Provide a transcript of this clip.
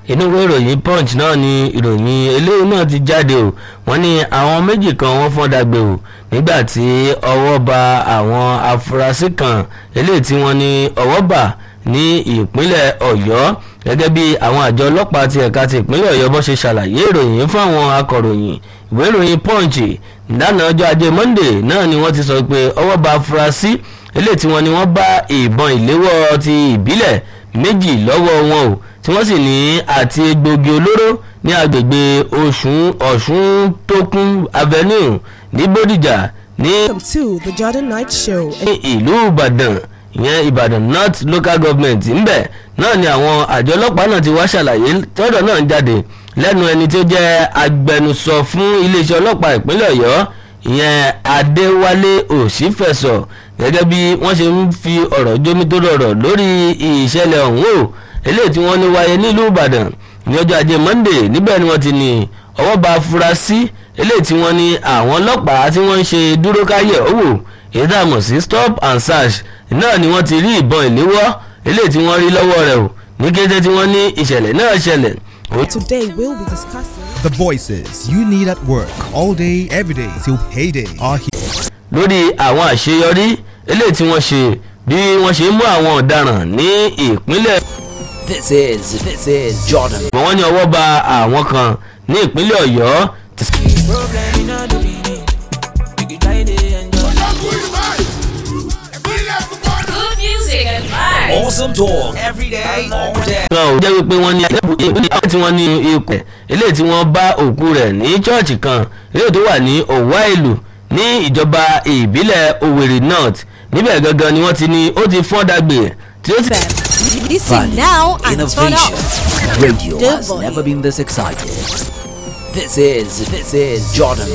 inú ìwé ìròyìn punch náà ni ìròyìn eléyìí náà ti jáde o wọ́n ní àwọn méjì kan wọ́n fọ́n dàgbé o nígbà tí ọwọ́ ba àwọn afurasí kan eléyìí tí wọ́n ní ọwọ́ bà ní ìpínlẹ̀ ọ̀yọ́ gẹ́gẹ́ bí àwọn àjọ ọlọ́pàá ti ẹ̀ka ti ìpínlẹ̀ ọ̀yọ́ bó ṣe ṣàlàyé ìròyìn fáwọn akọ̀ròyìn ìwé ìròyìn punch ìdáná ọjọ́ ajé monday náà ni wọ́n ti sọ pé ọwọ́ ba afurasí eléyìí tí wọ́n ní wọ́n bá ìbọn ìléwọ́ ti ìbílẹ̀ méjì lọ́wọ́ wọn o tí wọ́n sì ní àti egbògi olóró ní agbègbè ọ̀ṣun ọ̀ṣun tókun avenue ní bódìjà ní Welcome to the Jordan Night Show. ní ìlú ìbàdàn ìyẹn ìbàdàn north local government ńbẹ náà ni àwọn àjọ ọlọ́pàá náà ti wá ṣàlàyé tọ́dọ̀ náà ń jáde lẹ́nu ẹni tó jẹ́ agbẹnusọ fún iléeṣẹ́ ọlọ́pàá ìpínlẹ̀ ọ̀yọ́ ìyẹn adéwálé òṣìfẹ̀sọ gẹ́gẹ́ bí wọ́n ṣe ń fi ọ̀rọ̀ jómi tó rọrọ̀ lórí ìṣẹ̀lẹ̀ ọ̀hún o eléyìí tí wọ́n ní wáyé nílùú ìbàdàn ní ọjọ́ ajé monday níbẹ̀ ni wọ́n ti ní ọwọ́ bá afurasí eléyìí tí wọ́n ní àwọn ọlọ́pàá tí wọ́n ń ṣe dúró káyẹ̀ owó èyí tá a mọ̀ sí stop and search náà ni wọ́n ti rí ìbọn ìléwọ́ eléyìí tí wọ́n rí lọ́wọ́ rẹ̀ o ní kété tí wọ́n ní ìṣẹ̀lẹ̀ náà ṣẹlẹ̀ Today we'll be discussing. The voices you need at work all day, every day till payday are here. lórí àwọn àṣeyọrí eléyìí tí wọ́n ṣe bí wọ́n ṣe mú àwọn ọ̀daràn ní ìpínlẹ̀ This is this is Jordan. wọ́n ní ọwọ́ ba àwọn kan ní ìpínlẹ̀ ọ̀yọ́ Problem in all the meaning. You can try to enjoy. Good music and vibes. Awesome talk every day, all day. kan ò jẹ́ wípé wọ́n ní àwọn tí wọ́n ní ipò eléyìí tí wọ́n bá òkú rẹ̀ ní chọ́ọ̀chì kan eléyìí tó wà ní òwá ìlú ní ìjọba ìbílẹ̀ Owerri North níbẹ̀ gangan ni wọ́n ti ní ó ti fọ́n dàgbé tí ó sì. Listen now and turn Innovation. up. Radio The has volume. never been this excited. This is this is Jordan